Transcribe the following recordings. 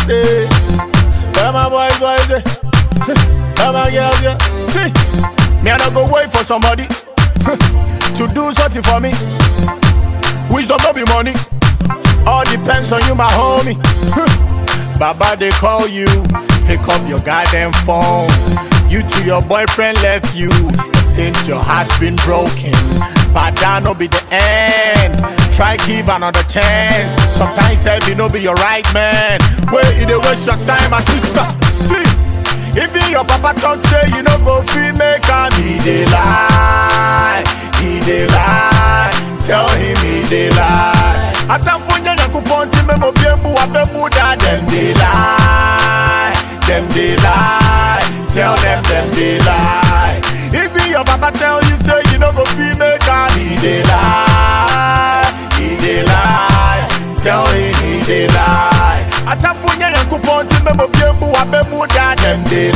day. Where my boys, boys, day. Where my girls, yeah. See, me I not go wait for somebody to do something for me. Wisdom no be money. All depends on you, my homie. Baba, they call you. Pick up your goddamn phone. You to your boyfriend left you. It seems your heart's been broken. But that no be the end. Try give another chance. Sometimes heavy no be your right man. Wait, it dey waste your time, my sister. See, even your papa talk say you no go feel make am. He dey lie, he dey lie. Tell him he dey lie. Atamfonya nyankopɔn ti memo biembu abemu da dem dey lie, dem dey lie. Tell them dem dey lie. Even your papa tell you say you no go feel make am. He dey lie, he dey lie. Tell him he dey lie. Atamfonya nyankopɔn ti memo biembu abemu da dem dey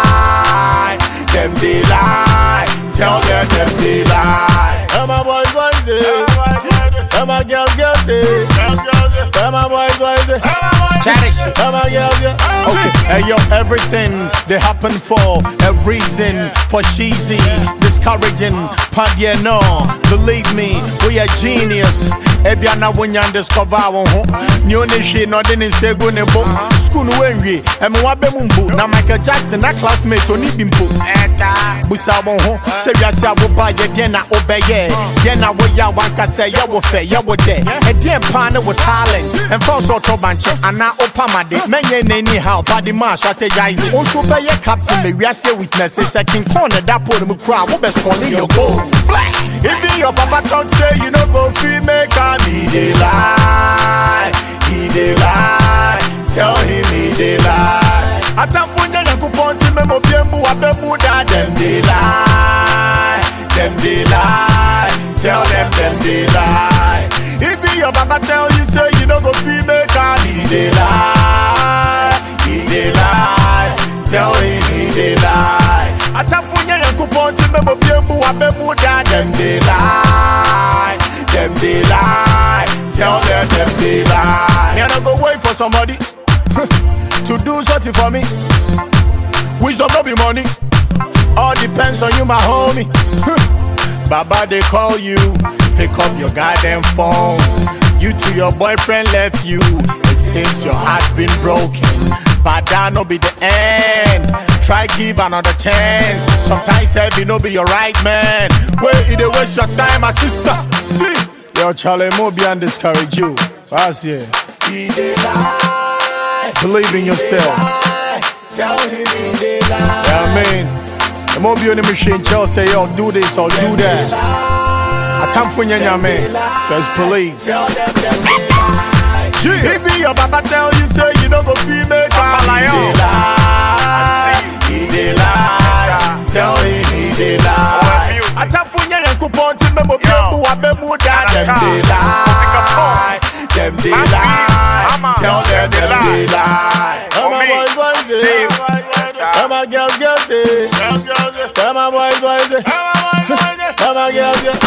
lie, dem dey lie. Tell them dem dey lie. Where my boys boys dey, where my girls girls dey, where my boys boys dey. Cherish. Where my girls yeah. Okay, hey yo, everything they happen for a reason. For cheesy, discouraging, pandya no. Believe me, we are genius. Ebiana when you discover one ho. New nation, no didn't say go nebo. School wenry, and wabe mumbu. Now Michael Jackson, that classmate, only bimbo. Busa won ho. Say ya say wo ba ye den na obeye. Den na wo ya wanka say ya wo fe, ya wo de. E den pan with talent. And for so to banche, ana opamade. Menye nani how body man strategize. Also be ye captain, me we say witnesses. Second corner that put me cry. Wo be scoring your goal. Even your papa talk say you no go feel make am. He dey lie, he dey lie. Tell him he dey lie. Atamfonya nyankopɔn ti memo biembu abemu da dem dey lie, dem dey lie. Tell them dem dey lie. Even your papa tell you say you no go feel make am. He dey lie, he dey lie. Tell him he dey lie. Atamfonya nyankopɔn ti memo biembu abemu da dem dey lie, dem dey lie. Tell them dem dey lie. Me I no go wait for somebody to do something for me. Wisdom no be money. All depends on you, my homie. Baba, they call you. Pick up your goddamn phone. You to your boyfriend left you. It seems your heart's been broken. But that no be the end. Try give another chance. Sometimes heavy no be your right man. Wait, it dey waste your time, my sister. See, yo, Charlie, Mobi and discourage you. That's it. He dey lie. Believe in yourself. Tell him he dey lie. Yeah, I mean, the more be on the machine, Chelsea say, yo, do this or do that. I time for you, man. Just believe. Tell them them dey lie. Even your papa tell you, say you don't go feel make am. He dey lie. He dey lie. Tell him he dey lie. I time for you, yankopɔn ti memo biembu abemu da dem dey lie. Dem dey lie. Tell them dem dey lie. Where my boys boys dey? Where my girls girls dey? Where my boys boys dey? Where my girls girls?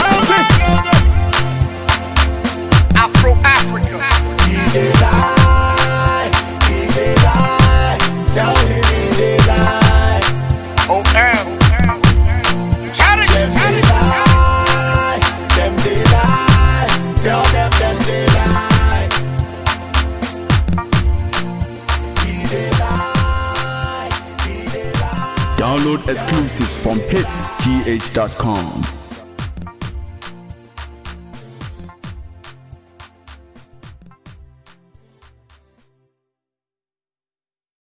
Afro Africa. He dey lie. He dey lie. Tell him he dey lie. OM. Cherish. Dem dey lie. Dem dey lie. Tell them dem dey lie. He dey lie. He dey lie. Download exclusive from hitsgh.com.